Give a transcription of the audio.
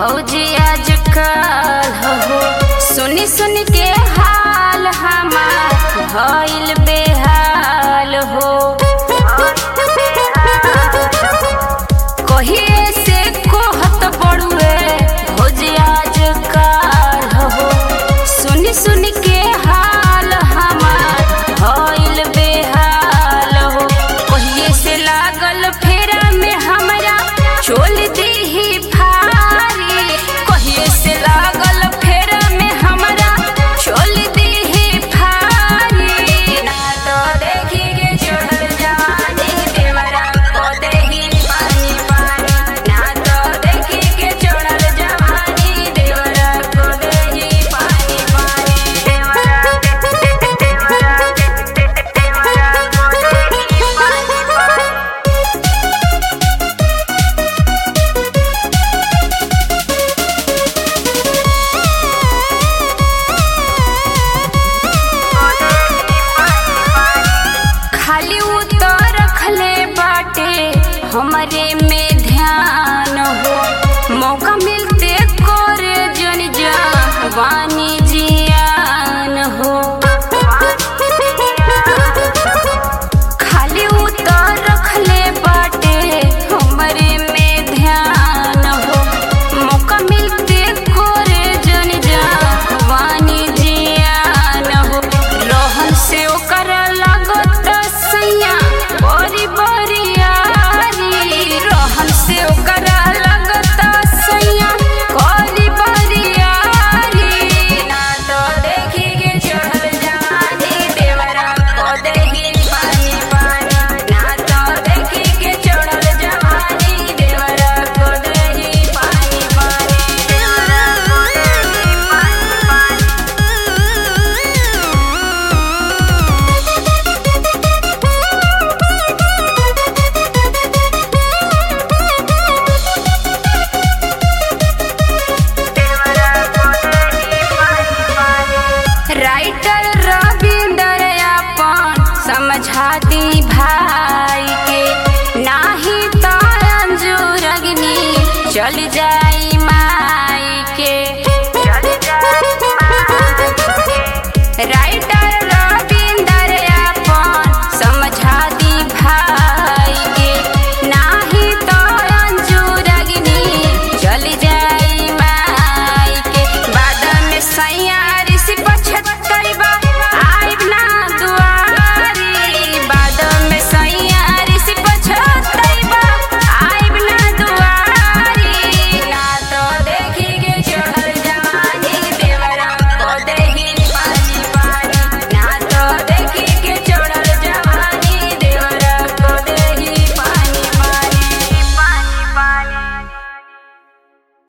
भौजी आजकल हो सुनी सुन के हाल हमार भइल बेहाल हो कहिए से कोहत बड़ुए भौजी आजकल हो सुनी सुन के हाल हमार भइल बेहाल हो कहिए से लागल फेरा में हमरा चोल दीही फारी कहिए से लागल फेरा में हमरा चोल दीही फारी ना तो देखी के चढ़ल जवानी देवरा को देही पानी पानी ना तो देखी के चढ़ल जवानी देवरा को देही पानी पानी देवरा देवरा देवरा को देही पानी पानी खाली उतर रखले बाटे हमरे में ध्यान हो मौका मिलते करे जन जवानी जियान हो खाली उतर रखले बाटे हमरे में ध्यान हो मौका मिलते करे जन जवानी जियान हो रोहन से ओकर लागत सैया बड़ी बरियारी रोहन से ओकर लागत सैया बड़ी बरियारी ना तो देखी के चढ़ल जवानी देवरा को देही पानी पानी ना तो देखी के चढ़ल जवानी देवरा को देही पानी पानी देवरा को देही पानी राइटर रविंदर अपन समझा दी भाई के नाही तो अंजुर अग्नि चल जाई